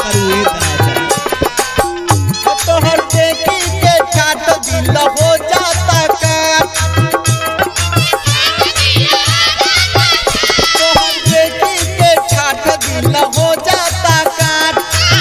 करू ए दादा तोहर देखी के ठाट दिल हो जाता काट तोहर देखी के ठाट दिल हो जाता काट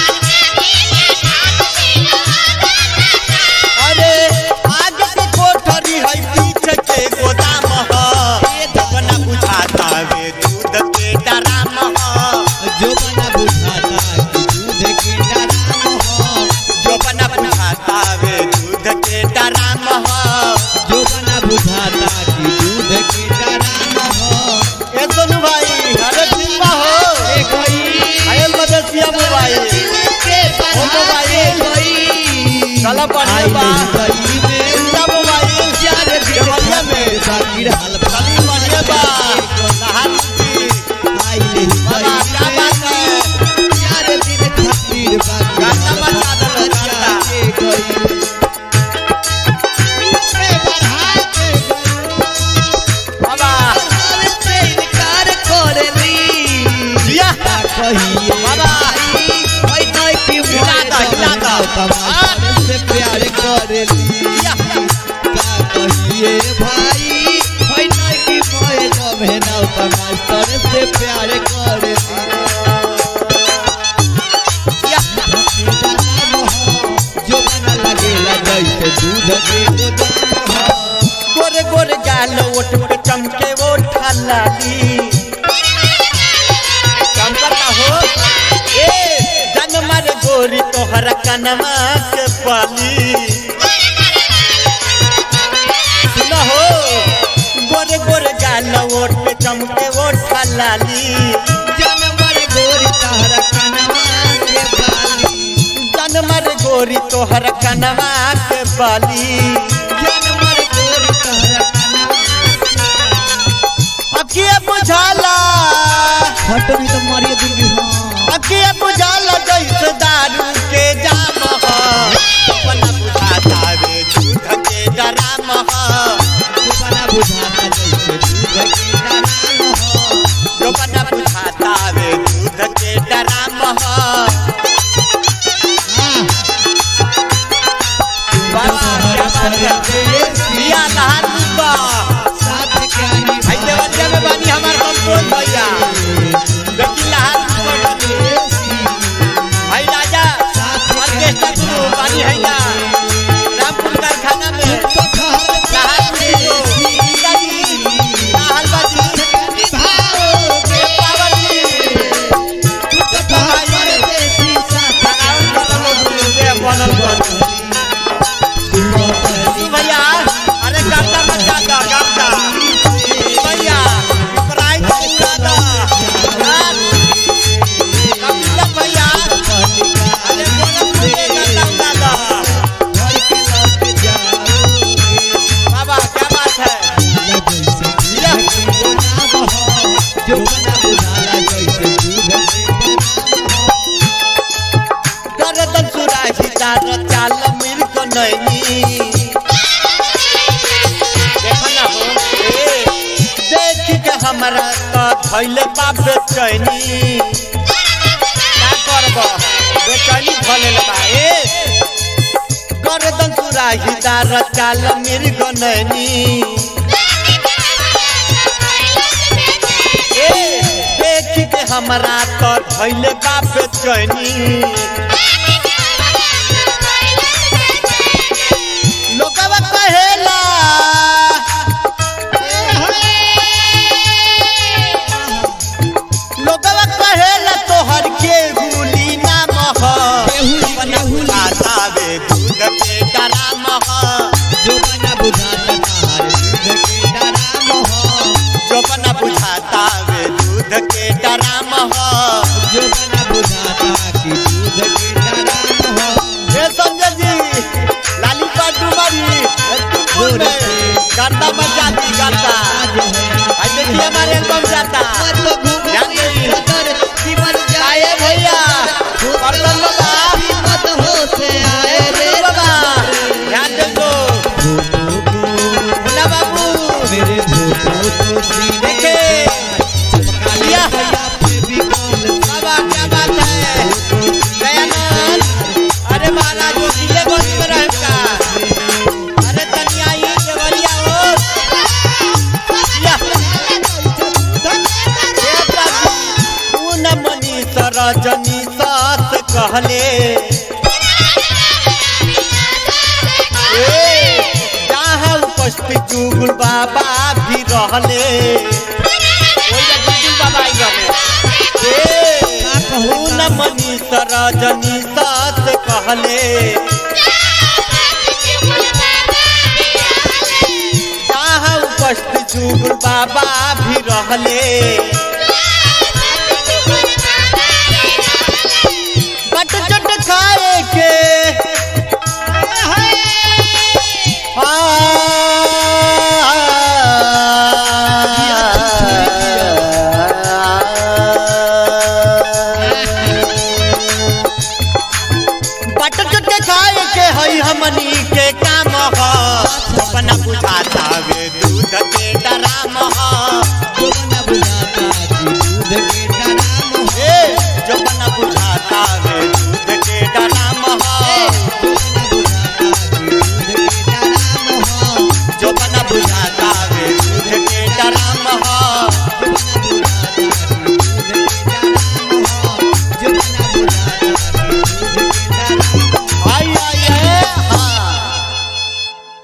अरे आगे के कोठरी है पीछे के गोदाम ह जबना बुझाता वे दूध के डराम ह जो बना बुझाता कि दूध के डराम हो जबना बुझाता वे दूध के डराम ह जो बना बुझाता कि दूध के डराम हो ए सोनू भाई अरे सिम्बा हो ए गई अरे मदेसिया मोबाइल के ओ मोबाइल चला बढ़िया बा गई में सिम्बा मोबाइल चार देवलिया में बाकी हाल चली बढ़िया बा नहान की आइले बाबा क्या बात है चार दिन खातिर बाकी गाना बजा दो गाना के गई में बढ़ा के बाबा से इनकार करेली जिया कहिए बाबा ओए नई की हिलाता, हिलाता। तमाशा से प्यार करेली जिया का कहिए भाई ओए नई की मोए जब है ना तमाशा से प्यार करेली जिया जो बना लगेला जैसे दूध के गोदाम हो गोरे गोरे गाल ओट पे चमके वो ठालाली चमकता हो ए जन मार गोरी तोहर कनमा के पाली सुन हो गोरे गोरे गाल ओट पे चमके वो ठालाली जनमर गोरी तहरा कनवा के बाली जन मार गोरी तोहर कनमा के बाली जनमर गोरी तहरा कनवा अखिए बुझाला हटनी तो मारिए दूंगी हाँ अखिए बुझाला जैसे दारू के जाम ह अपना बुझाता वे दूध के डराम ह बना बुझाता जैसे दूध के डराम हो अपना बुझाता वे दूध के डराम ह हाँ बाबा क्या बात है लिया नहान बा साथ के आनी भाई देवरिया में बानी हमार कंट्रोल भैया देखी लहान भाई राजा ऑर्केस्ट्रा गुरु बानी है ना रामपुर कारखाना में लहान गुरु सीता जी लाहल बाजी के पावन जी बनल बन भैया अरे गाता मचा दा गाता भैया प्राइज पूरा दा यार कविता भैया अरे बोलत मुझे गाता उड़ा दा बाबा क्या बात है जो बना बुझाला जैसे दूध गरदन सुराही तार चाल मिल को नैनी देखो ना हो ए, देख के हमारा तो धैले बाप बेचैनी का करब बेचैनी भले बा ए गरदन सुराही तार चाल मिल को नैनी ए देख के हमारा तो धैले बाप बेचैनी लोगवा कहेला लोगवा कहेला तोहर के गुली नाम ह केहुली, केहुली। बतावे दूध के डराम ह जो बना बुझाता तार दूध के डराम हो जोपना बुझाता वे दूध के डराम ह जो बना बुझाता कि दूध के डराम हो ये संजय जी लाली पाटू बारी तुमपुर में गाता मचा दी गाता भाई देखिए हमारे एल्बम जाता ध्यान दीजिए। आए भैया बर्तन बाबा बर्तन बाबा ध्यान दे दो मुन्ना बाबू मेरे भूतों को सीने देखे लिया बाबा क्या बात है रहले ए, जहाँ उपस्थित जुगुल बाबा भी रहले ओइला जुगुल बाबा आई रहले ए, का कहू न मनीष रजनीश से कहले जहाँ उपस्थित जुगुल बाबा भी रहले